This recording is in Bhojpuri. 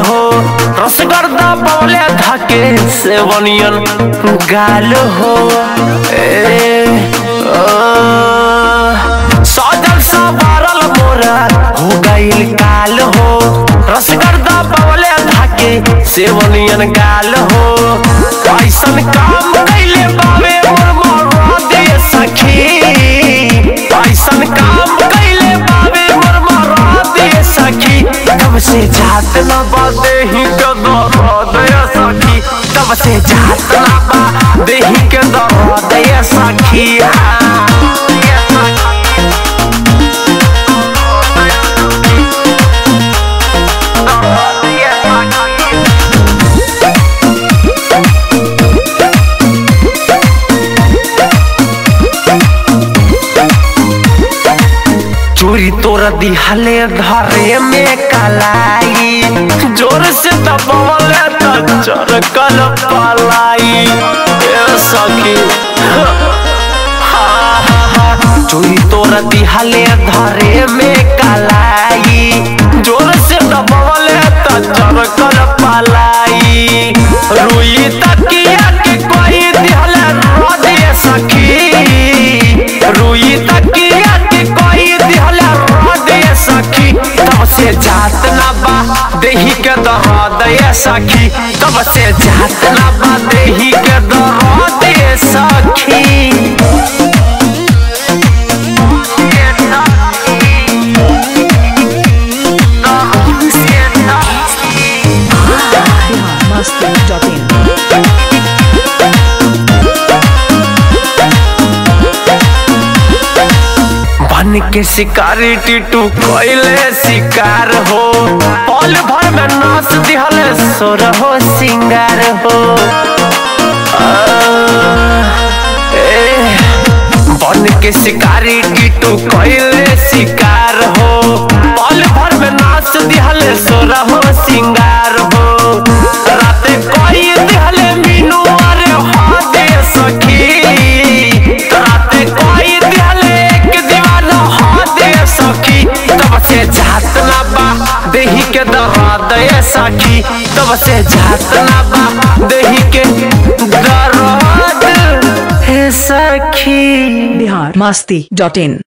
हो रसगर्दा बोले धके सेवनियन गाल हो ए ओ, सजल सवारल मोरा हो गईल काल हो रसगर्दा बोले धके सेवनियन गाल हो ऐसन काम कैले बावे मोर मोरा दे सखी ऐसन काम कैले बावे मोर मोरा दे सखी कब से जात न बादे ही के दर्द ये सखी कब से जात न बा देही के दर्द ये सखी हाँ, ये सखी। दर्द ये सखी। चोरी तोर दिहले घरे में कलाई जोर से दबावले त चरकल पलाई ए सखी हा, हा, हा। चोरी तोर दिहले घरे में कलाई जोर से दबावले त चरकल पलाई रुई तकिया के कोई दिहले रोदे सखी रुई तकिया के कोई दिहले रोदे सखी तब से जात ना बा देही के दर्द ये सखी तब से जात ना बा देही के दर्द ये सखी biharmasti.in बन के शिकारी टिटू कोइले शिकार हो पल भर में नाच दिहले सोर हो सिंगार हो आ, ए, बन के शिकारी टिटू कोइले शिकार हो पल भर में नाच दिहले सोर हो सिंगार हो राते कोई दिहले मीनू अरे हो दे सखी राते कोई दिहले एक दीवाना हो दे सखी तब से जात ना बा देही के दर्द ये सखी तब से जात ना बा देही के दर्द हे सखी biharmasti.in